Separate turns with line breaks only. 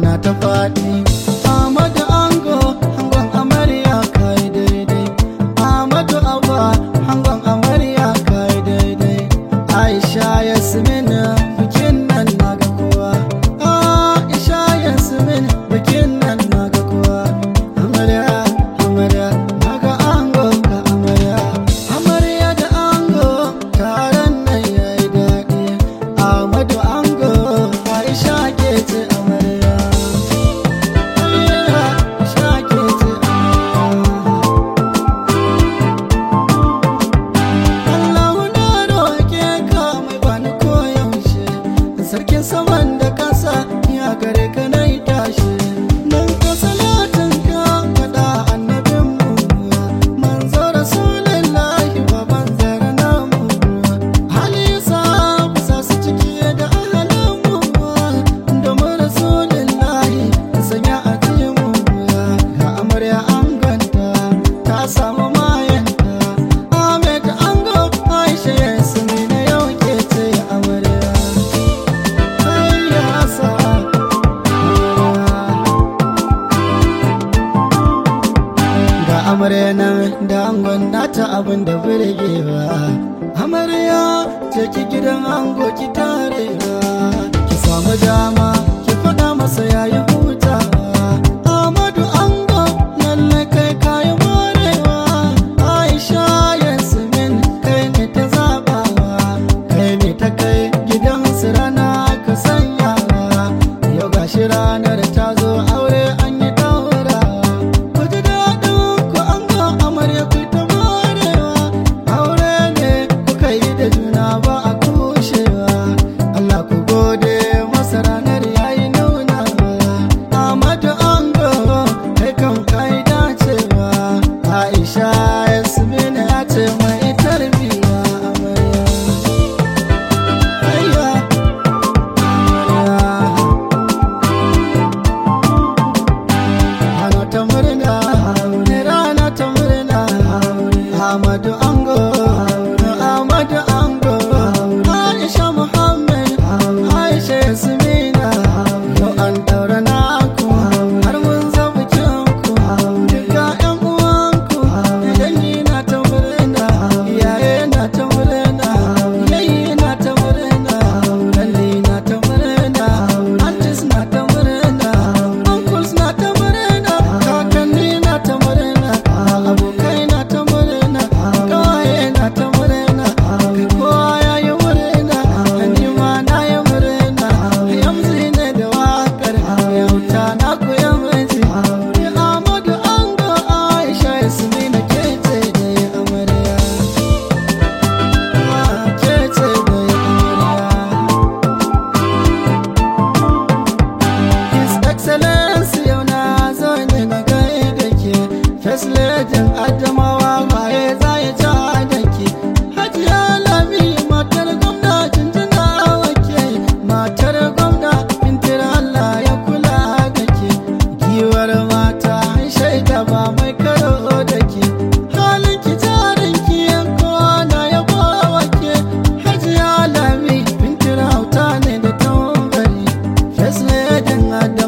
na ta faɗi Ahmadu Ango hangon amarya kai daidai Ahmadu Abba hangon amarya kai daidai Aisha Yasmin bikin nan na ga kowa Aisha Yasmin bikin nan na ga kowa Amarya amarya na ga ango ga amarya Amarya da ango taron nan yayi daɗi Ahmadu Ango Aisha ke ce amarya Aisha ke ce amarya Allah na roƙe ka mai bani koyaushe sarkin saman da ƙasa ya gare ka na yi tashi nan ka salatin ka faɗa annabin mu manzo rasulullahi baban zara namu hali sa sa su ciki da ahalin mu domin rasulullahi sanya a mu ga amarya an ganta ta samu mayanta Ahmed Ango Aisha Yasmi na yau ke ce amarya Ai ya sa Ga amarya nan da angon nata abin da burgewa Amarya ce ki gidan ango ki tarewa Ki samu dama ki faɗa masa yayi hutawa Ahmadu Ango lalle kai kayi morewa Aisha Yasmin kai ne ta zabawa kai ne ta kai gidan su rana ka sanyawa yau gashi ranar ta zo aure an yi daura ku ji daɗin ku an ga amarya ku ta morewa aure ne kuka yi da juna ba a kushewa Allah ku gode masa ranar yayi nunawa Ahmadu Ango kai kan kai dacewa Aisha Yasmin ya ce mai tarbiya amarya Ayya Rana ta murna rana ta murna Ahmadu Ango Ahmadu Ango Aisha Muhammad Aisha Yasmina Yau an daura naku har mun zama kyanku Duka ƴan uwanku dangi na ta murna Iyaye na ta murna Yayi na ta murna Lalle na ta murna Aunties na ta murna Uncles na ta murna Kakanni na ta murna Abokai na ta murna Kawaye na ta murna Kai kowa ya yi murna Ni ma na yi murna Yamzi ne da wakar Yauta na ku ya miji Ni Amadu Ango Aisha Yasmina ke ce da ya amarya Ke ce da ya amarya His Excellency yau na zo ne na gai da ke First Lady Adamawa waye za ya ja da ke Hajiya Lami matar gwamna jinjina wake Matar gwamna bintir Allah ya kula da ke Giwar mata shaida ba mai karo da ke Halin ki jarin ki yanko na yabo wake Hajiya Lami bintir hauta ne da tambari First Lady Adamawa